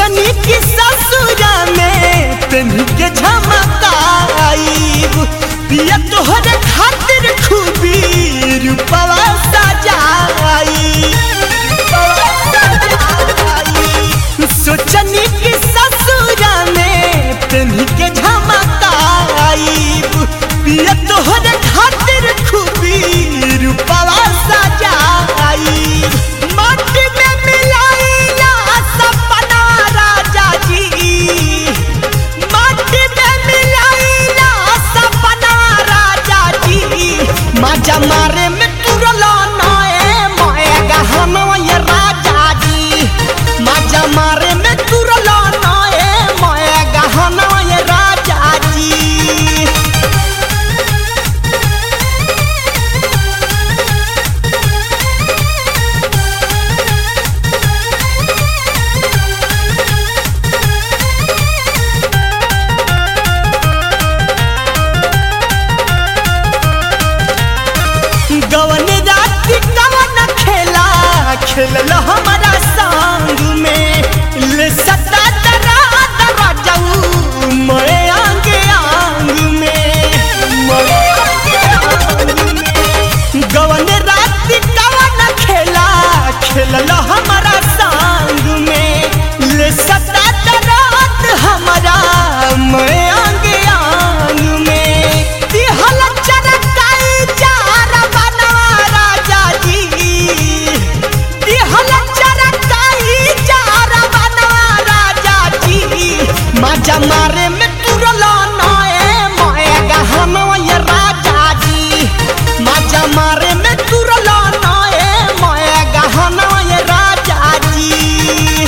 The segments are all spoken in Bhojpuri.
सोचनी की ससुरा में तनी के झमकाईब पिया तोहरे खातिर खूबी रूपवा सजाई सोचनी की ससुरा में तनी के झमकाईब पिया तोहरे खातिर खूबी रूपवा सजाई माटी में मिलाइला सपना राजा जी माटी में मिलाइला सपना राजा जी मजा मारे में तुरला नए मोए गहना ये राजा जी मजा मारे में तुरला नए मोए गहना ये राजा जी गवन रात कवन खेला खेलल हमारा संग में ले सता दरा दरा जाऊ मरे आंग आंग में मरे आंग आंग में गवन रात कवन खेला खेलल हमारा संग में ले सता दरा हमारा मरे आंग आंग में दिहल चरकाई चारा बनवा राजा जी दिहल चरकाई चारा बनवा राजा जी मजा मारे में तुरला नए मोए गहना ये राजा जी मजा मारे में तुरला नए मोए गहना ये राजा जी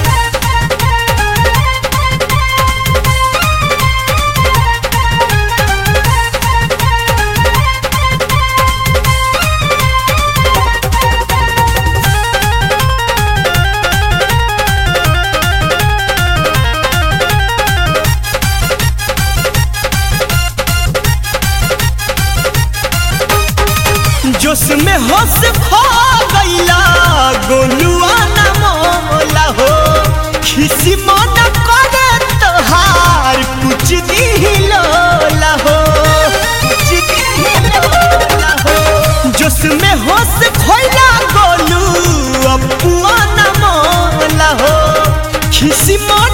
जोश में होश खो गईला गोलुआ न मोला हो खिसी मन करे तोहार कुछ दिलोला हो कुछ दिलोला हो जोश में होश खोइला गोलू अपुआ न मोला हो खिसी मन